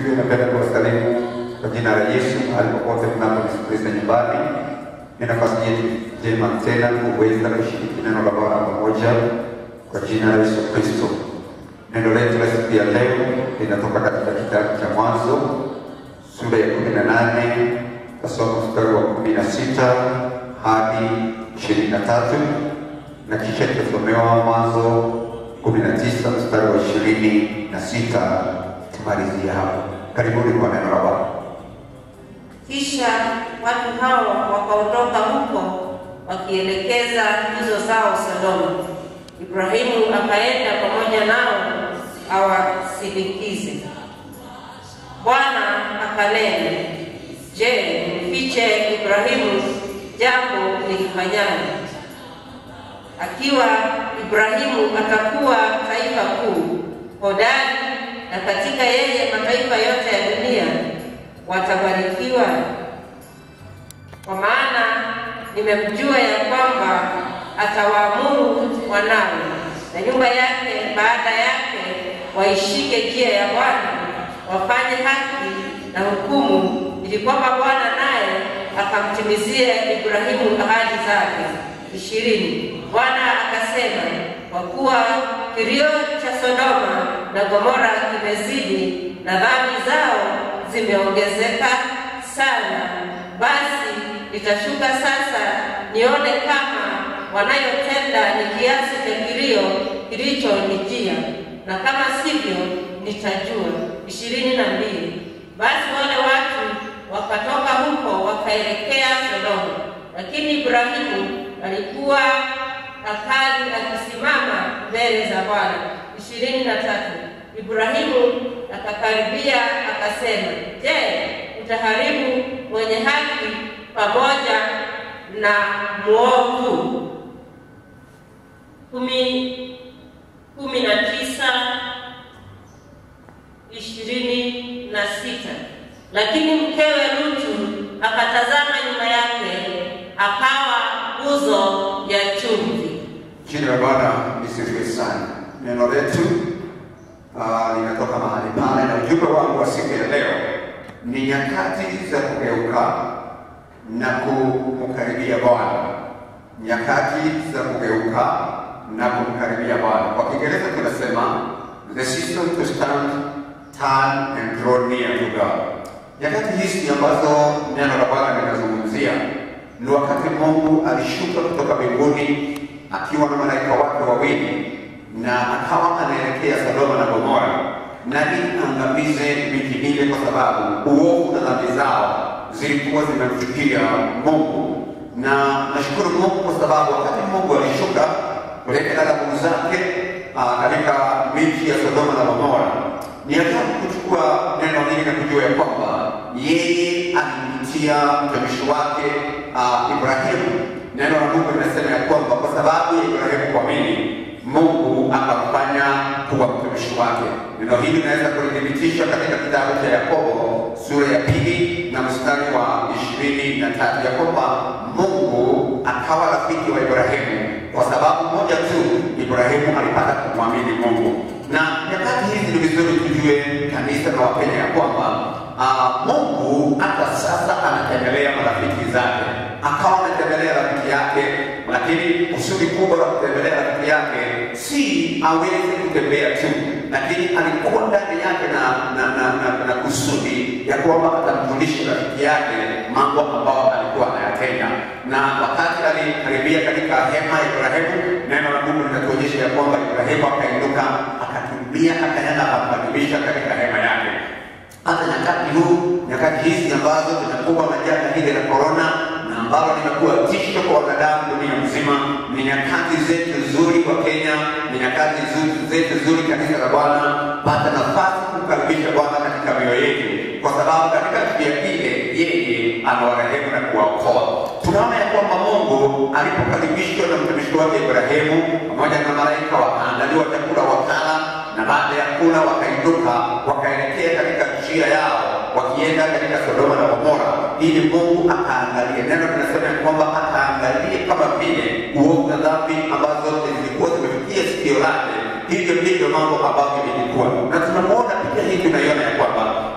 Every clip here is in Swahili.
asifiwe. Napenda kuwasalimu kwa jina la Yesu mahali popote mnaponisikiliza nyumbani. Ni nafasi yetu njema tena kuweza kushiriki neno la Bwana pamoja kwa jina la Yesu Kristo. Neno letu la siku ya leo linatoka katika kitabu cha Mwanzo sura ya kumi na nane tasoma mstari wa kumi na sita hadi ishirini na tatu na kisha tutasomewa Mwanzo kumi na tisa mstari wa ishirini na sita tumalizia hapo. Karibuni kwa neno la Bwana. Kisha watu hao wakaondoka huko wakielekeza hizo zao Sodoma. Ibrahimu akaenda pamoja nao awasindikize. Bwana akanena, Je, mfiche Ibrahimu jambo nilifanyalo? Akiwa Ibrahimu atakuwa taifa kuu hodari, na katika yeye mataifa yote ya dunia watabarikiwa. Kwa maana nimemjua ya kwamba atawaamuru wanawe na nyumba yake baada yake waishike njia ya Bwana, wafanye haki na hukumu, ili kwamba Bwana naye akamtimizia Ibrahimu ahadi zake. ishirini. Bwana akasema, kwa kuwa kilio cha Sodoma na Gomora kimezidi na dhambi zao zimeongezeka sana, basi nitashuka sasa nione kama wanayotenda ni kiasi cha kilio kilichonijia, na kama sivyo nitajua. ishirini na mbili. Basi wale watu wakatoka huko wakaelekea Sodoma, lakini Ibrahimu alikuwa akali akisimama mbele za Bwana. ishirini na tatu. Ibrahimu akakaribia akasema, Je, utaharibu mwenye haki pamoja na mwovu? kumi kumi na tisa ishirini na sita. Lakini mkewe Lutu akatazama nyuma yake, akawa nguzo ya chumvi. Jina la Bwana lisifiwe sana. Neno letu ah, linatoka mahali pale, na ujumbe wangu wa siku ya leo ni nyakati za kugeuka na kumkaribia Bwana. Nyakati za kugeuka na kumkaribia Bwana. Kwa Kiingereza tunasema the season to stand, turn and draw near to God. Nyakati hizi ambazo neno la Bwana linazungumzia ni wakati Mungu alishuka kutoka mbinguni akiwa na malaika wake wawili na akawa anaelekea Sodoma na Gomora na ili angamize miji ile, kwa sababu uovu na dhambi zao zilikuwa zimemfikia Mungu. Na nashukuru Mungu kwa sababu wakati Mungu alishuka kuleta adhabu zake ah, katika miji ya Sodoma na Gomora, ni ajabu kuchukua neno hili na kujua ya kwamba yeye alimpitia mtumishi wake uh, Ibrahimu. Neno la Mungu linasema ya kwamba kwa sababu ya Ibrahimu kuamini, Mungu akamfanya kuwa mtumishi wake. Neno hili linaweza kulithibitisha katika kitabu cha Yakobo sura ya pili na mstari wa ishirini na tatu ya kwamba Mungu akawa rafiki wa Ibrahimu kwa sababu moja tu, Ibrahimu alipata kumwamini Mungu. Na nyakati hizi ni vizuri tujue kanisa na Wakenya ya kwamba uh, Mungu hata sasa anatembelea marafiki zake, akawa ametembelea rafiki yake, lakini kusudi kubwa la kutembelea rafiki yake si aweze kutembea tu, lakini alikuwa ndani yake na, na, na, na, na kusudi ya kwamba atamjulisha rafiki yake mambo ambayo alikuwa anayatenda. Na wakati alikaribia katika hema ya Ibrahimu, neno la Mungu linatuonyesha ya kwamba Ibrahimu akainuka, akakimbia, akaenda akambadilisha katika hema yake hata nyakati huu nyakati hizi ambazo zinakuwa na janga hili la korona na ambalo limekuwa tisho kwa wanadamu dunia mzima, ni nyakati zetu nzuri kwa Kenya, ni nyakati zu- zetu nzuri kanisa la Bwana, pata nafasi kumkaribisha Bwana katika mioyo yetu, kwa sababu katika njia ile yeye anawarehemu na kuwaokoa. Tunaona ya kwamba Mungu alipokaribishwa na mtumishi wake Ibrahimu pamoja na malaika, wakaandaliwa chakula wakala na baada ya kula wakainuka wakaelekea katika njia yao wakienda katika Sodoma na Gomora, ili Mungu akaangalie. Neno linasema ya kwamba akaangalie kama vile uovu na dhambi ambazo zilikuwa zimefikia sikio lake, hivyo ndivyo mambo ambavyo ilikuwa. Na tunamwona picha hii, tunaiona ya kwamba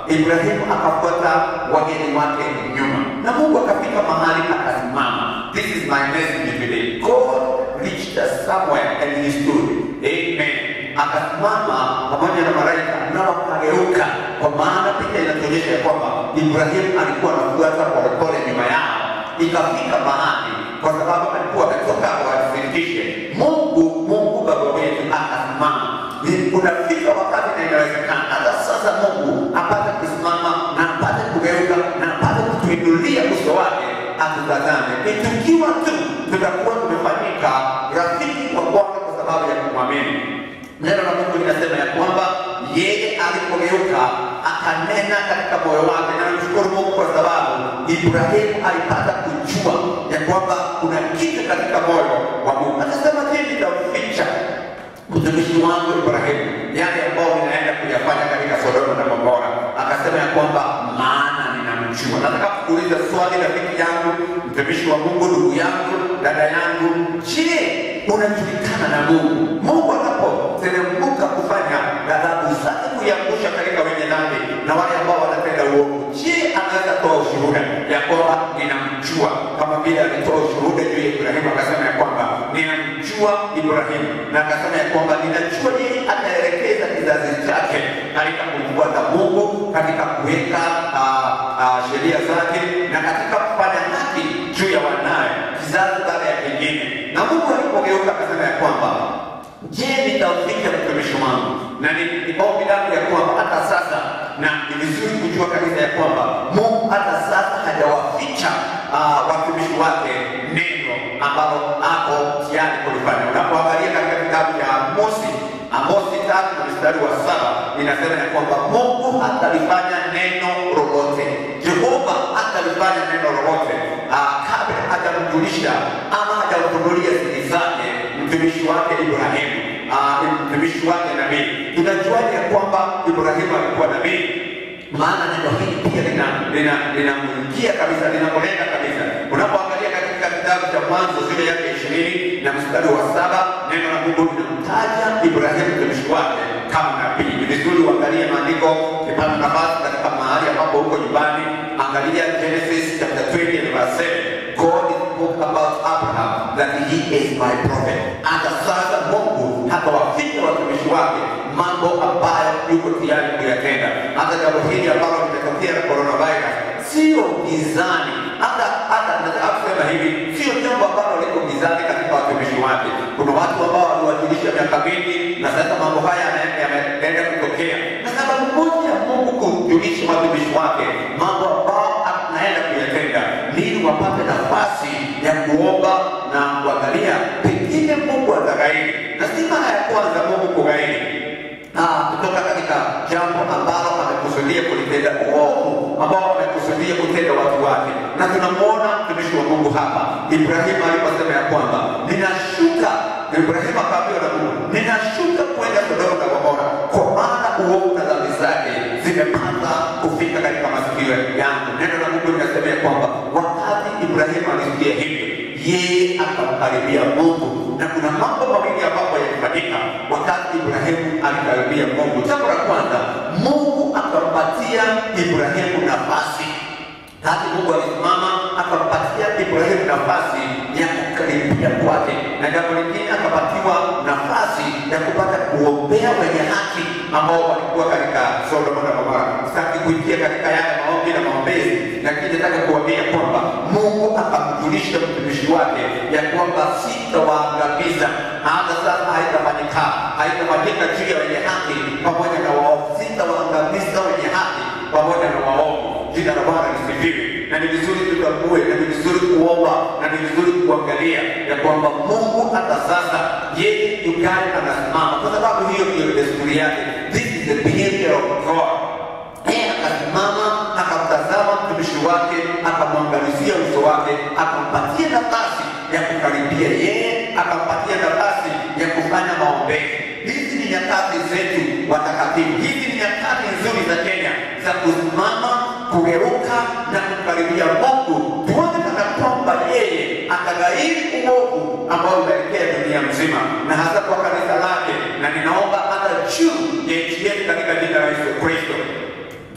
Ibrahimu akafuata wageni wake nyuma, na Mungu akafika mahali akasimama. This is my message today. God reached us somewhere and he stood. Amen. Akasimama pamoja na malaika na wakageuka, kwa maana picha inatuonyesha ya kwamba Ibrahimu alikuwa anafuata polepole nyuma yao, ikafika mahali kwa sababu alikuwa ametoka awathibitishe Mungu, Mungu baba wetu akasimama. Ni- Unafika wakati na inawezekana hata sasa Mungu apate kusimama na apate kugeuka na apate kutuinulia uso wake atutazame. Ni tukiwa tu tutakuwa tumefanyika rafiki wa Bwana kwa sababu ya kumwamini. Neno la Mungu linasema ya kwamba yeye alipogeuka akanena katika moyo wake, na namshukuru Mungu kwa sababu Ibrahimu alipata kujua ya kwamba kuna kitu katika moyo wa Mungu. Akasema, je, nitamficha mtumishi wangu Ibrahimu yale ambayo ninaenda kuyafanya katika Sodoma na Gomora? Akasema ya kwamba maana ninamjua. Nataka kuuliza swali, rafiki yangu, mtumishi wa Mungu, ndugu yangu, dada yangu, je, unajulikana na Mungu? Mungu anapoteremka kufanya ghadhabu zake kuiangusha katika wenye dhambi na wale ambao wanatenda uovu, je, anaweza toa ushuhuda ya kwamba ninamjua, kama vile alitoa ushuhuda juu ya Ibrahimu akasema ya kwamba ninamjua Ibrahimu, na akasema ya kwamba ninajua yeye ataelekeza kizazi chake katika kumfuata Mungu, katika kuweka ah, ah, sheria zake na katika kufanya haki juu ya wanaye kizazi baada ya kingine. Na Mungu alipogeuka akasema ya kwamba je, nitamficha mtumishi wangu? Na ni ni ombi langu ya kwamba hata sasa, na ni vizuri kujua kabisa ya kwamba Mungu hata sasa hajawaficha ah, watumishi wake neno ambalo ako tayari kulifanya. Unapoangalia katika kitabu cha Amosi Amosi tatu na mstari wa saba inasema ya kwamba Mungu hatalifanya neno lolote, Jehova hatalifanya neno lolote ah, kabla hajamjulisha ama hajamfunulia siri zake mtumishi wake Ibrahimu, ah, mtumishi wake nabii. Tunajuaje ya kwamba Ibrahimu alikuwa nabii? maana neno hili pia lina lina linamwingia kabisa linamlenga kabisa. Unapoangalia katika kitabu cha Mwanzo sura yake ishirini na mstari wa saba neno la Mungu linamtaja Ibrahimu mtumishi wake kama nabii. Ni vizuri uangalie maandiko, ukipata nafasi katika mahali ambapo huko nyumbani, angalia Genesis chapter 20 and verse 7. God spoke about Abraham that he is my prophet. Hata sasa Mungu hatawaficha watumishi wake mambo ambayo yuko tayari kuyatenda. Hata jambo hili ambalo limetokea na coronavirus sio gizani, hata hata nataka kusema hivi, sio jambo ambalo liko gizani katika watumishi wake. Kuna watu ambao waliwajulisha miaka mingi, na sasa mambo haya yana- yanaenda kutokea, na sababu moja ya Mungu kujulisha watumishi wake mambo ambao anaenda kuyatenda, ni ili wapate nafasi ya kuomba na kuangalia pengine Mungu ataghairi, na si mara ya kwanza Mungu kughairi Ah, kutoka katika jambo ambalo amekusudia kulitenda uovu ambao amekusudia kutenda watu wake, na tunamwona mtumishi wa Mungu hapa Ibrahimu aliposema ya kwamba ninashuka. Ibrahimu akaambiwa na Mungu, ninashuka kwenda Sodoma na Gomora, kwa maana uovu na dhambi zake zimepata kufika katika masikio yangu. Neno la Mungu linasema ya kwamba wakati Ibrahimu alisikia hivyo, yeye akamkaribia Mungu, na kuna mambo mawili ambayo yalifanyika wakati Ibrahimu alikaribia Mungu. Jambo la kwanza, Mungu akampatia Ibrahimu nafasi Hati Mungu alisimama akampatia Ibrahimu nafasi ya kukaribia kwake, na jambo lingine akapatiwa nafasi ya kupata kuombea wenye haki ambao walikuwa katika Sodoma na Gomora. Sitaki kuingia katika yale maombi na maombezi, lakini nataka kuambia kwamba Mungu akamjulisha mtumishi wake ya kwamba sitawaangamiza, hata sasa haitafanyika haitafanyika juu ya wenye haki pamoja na waovu, sitawaangamiza wenye haki pamoja na waovu. Jina la Bwana lisifiwe. Na ni vizuri tutambue, na ni vizuri kuomba, na ni vizuri kuangalia ya kwamba Mungu hata sasa yeye yukali anasimama, kwa sababu hiyo ndiyo desturi yake. This is the behavior of God. Yeye akasimama akamtazama mtumishi wake, akamwangalizia uso wake, akampatia nafasi ya kukaribia yeye, akampatia nafasi ya kufanya maombezi. Hizi ni nyakati zetu watakatifu, hizi ni nyakati nzuri za Kenya za kusimama, kugeuka na kukaribia Mungu, tuone kana kwamba yeye ataghairi uovu ambao unaelekea dunia mzima na hasa kwa kanisa lake, na ninaomba hata juu ya nchi yetu katika jina la Yesu Kristo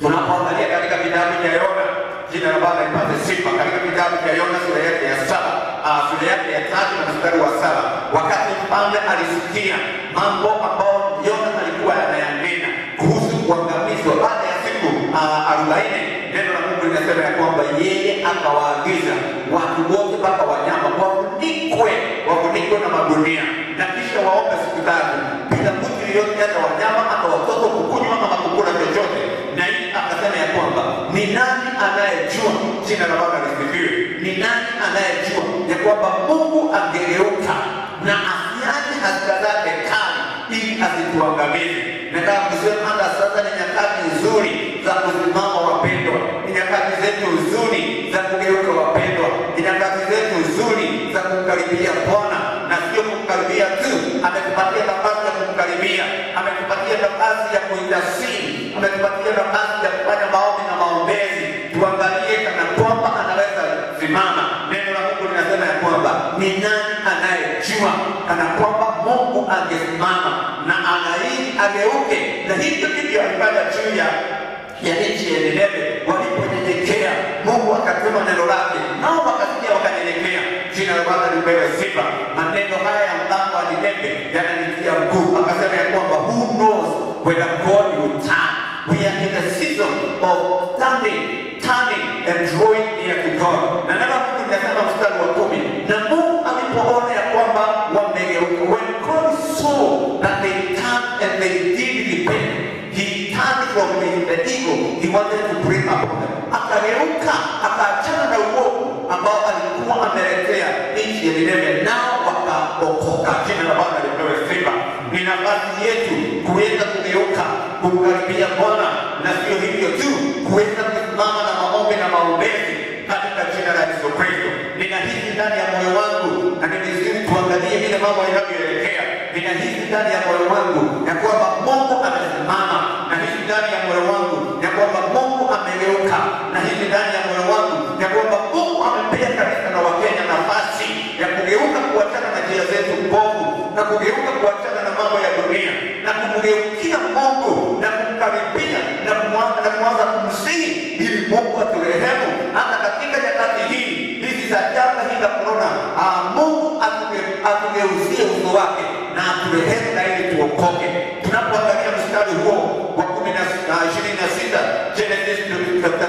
Tunapoangalia katika kitabu cha Yona, jina la Bwana lipate sifa. Katika kitabu cha Yona sura yake ya saba ah, sura yake ya tatu na mstari wa saba wakati mfalme alisikia mambo ambayo Yona alikuwa anayanena kuhusu kuangamizwa baada ya siku ah, arobaini, neno la Mungu linasema ya kwamba yeye akawaagiza watu wote mpaka wanyama wafunikwe, wafunikwe na magunia na kisha waombe siku tatu bila mtu yeyote, hata wanyama hata watoto kukunywa ama kukula chochote. Na hii akasema ya kwamba ni nani anayejua, jina la Bwana lisifiwe, ni nani anayejua ya kwamba Mungu angegeuka na asiache hasira zake kali ili asituangamize. Nataka kusema hata sasa ni nyakati nzuri za kusimama wapendwa, ni nyakati zetu nzuri za kugeuka wapendwa, ni nyakati zetu nzuri za kumkaribia Bwana na sio kumkaribia tu. Ametupatia nafasi ya kumkaribia, ametupatia nafasi ya kuintasiri, ametupatia nafasi ya kufanya maombi na maombezi. Tuangalie kana kwamba anaweza simama. Neno la Mungu linasema ya kwamba ni nani anayejua kana kwamba Mungu angesimama na anaii ageuke, na hivyo ndivyo alifanya juu ya ya nchi ya Nineve waliponyenyekea, Mungu akatuma neno lake, nao wakasikia wakanyenyekea. Jina la Bwana lipewe sifa. Maneno haya ya mlango wa Nineve yananitia nguvu, akasema ya kwamba who knows whether God will turn. We are in the season of standing, turning and drawing near to God. Na neno la Mungu linasema mstari wa kumi, na Mungu alipoona ya kwamba wamegeuka, when God saw that they turned and they did repent, he turned from the, the evil he wanted to bring upon them. Akageuka, akaachana na uovu ambao alikuwa ameletea nchi ya Nineve, nao wakaokoka. Jina la Bwana lipewe sifa. Ni nafasi yetu kuweza kugeuka, kumkaribia Bwana, na sio hivyo tu, kuweza kusimama na maombi na maombezi katika jina la Yesu Kristo. Ninahisi ndani ya moyo wangu, na ni vizuri tuangalie vile mambo yanavyoelekea. Ninahisi ndani ya moyo wangu ya kwamba Mungu amesimama, na hisi ndani ya moyo wangu ya kwamba Mungu amegeuka, na hisi ndani ya moyo wangu ya kwamba Mungu amepea kanisa na Wakenya nafasi ya kugeuka, kuachana na njia zetu mbovu, na kugeuka, kuachana na mambo ya dunia, na kumgeukia Mungu na kumkaribia na kumwanza na kuanza kumsihi ili Mungu aturehemu hata katika nyakati hii hizi za janga hili la korona. Ah, Mungu atuge- atugeuzie uso wake na aturehemu na ili tuokoke. Tunapoangalia mstari huo wa kumi na na ishirini na sita Genesis chapter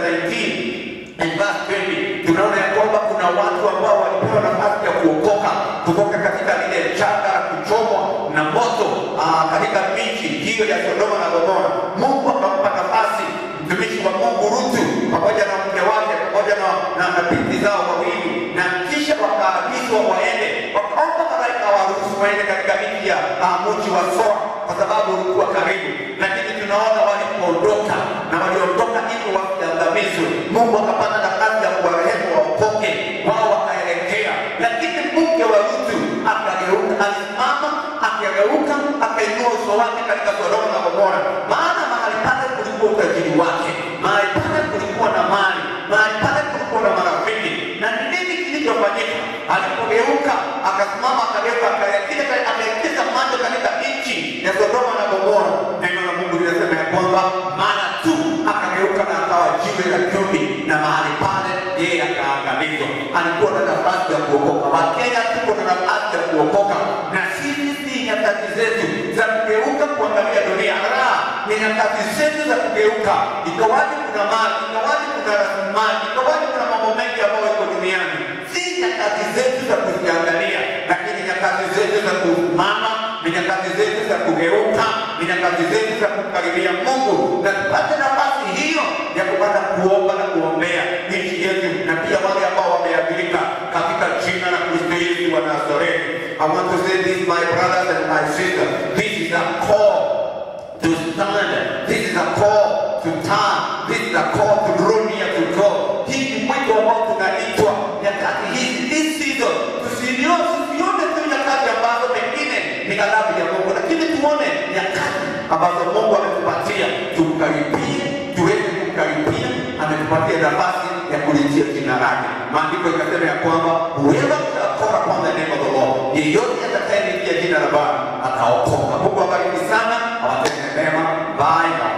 19 and verse 20 tunaona ya kwamba kuna watu ambao walipewa nafasi ya kuokoka kutoka katika lile janga la kuchomwa na moto ah, katika miji hiyo ya Sodoma na Gomora. Mungu akampa nafasi mtumishi wa Mungu Rutu pamoja na mke wake pamoja na, na, na binti zao wawili, na kisha wakaagizwa waende, wakaomba malaika waruhusu waende katika miji ya ah, mji wa Soa kwa sababu ulikuwa karibu, lakini tunaona walipoondoka na waliondoka ili wasiangamizwe, Mungu akapata nafasi ya kuwarehemu waokoke, wao wakaelekea, lakini mke wa Rutu akageuka, alisimama akageuka, akainua uso wake katika Sodoma na Gomora, maana mahali pale kulikuwa utajiri wake, mahali pale kulikuwa na mali, mahali pale kulikuwa na marafiki. Na ni nini kilichofanyika? Alipogeuka akasimama, akageuka, akaelekeza akaelekeza macho katika nchi ya Sodoma na Gomora. Neno la Mungu linasema ya kwamba mara tu akageuka na akawa jiwe la chumvi, na mahali pale yeye akaangamizwa. Alikuwa na nafasi ya kuokoka. Wakenya tuko na nafasi ya kuokoka, na sisi si nyakati zetu za kugeuka kuangalia dunia. La, ni nyakati zetu za kugeuka, ikawaje kuna mali, ikawaje kuna rasilimali, ikawaje kuna mambo mengi ambayo iko duniani. Si nyakati zetu za kuziangalia, lakini nyakati zetu za kusimama, ni nyakati zetu za kugeuka, ni nyakati zetu za kumkaribia Mungu na tupate nafasi hiyo ya kupata kuomba na kuombea nchi yetu na pia wale ambao wameathirika katika jina la Kristo Yesu wa Nazareti. I want to say this, my brothers and my sisters, this is a call to stand. This is a call to turn. This is a call to draw near to God. Hii ni mwito ambao tunaitwa nyakati hizi, this season. Tusione tusione tu nyakati ambazo pengine ni ghadhabu ya Mungu, lakini tuone nyakati ambazo Mungu ametupatia tumkaribie, tuweze kumkaribia. Ametupatia nafasi ya kulitia jina lake. Maandiko ikasema ya kwamba whoever shall call upon the name of the Lord, yeyote atakayelitia jina la Bwana ataokoka. Mungu awabariki sana, awatende mema. Bye.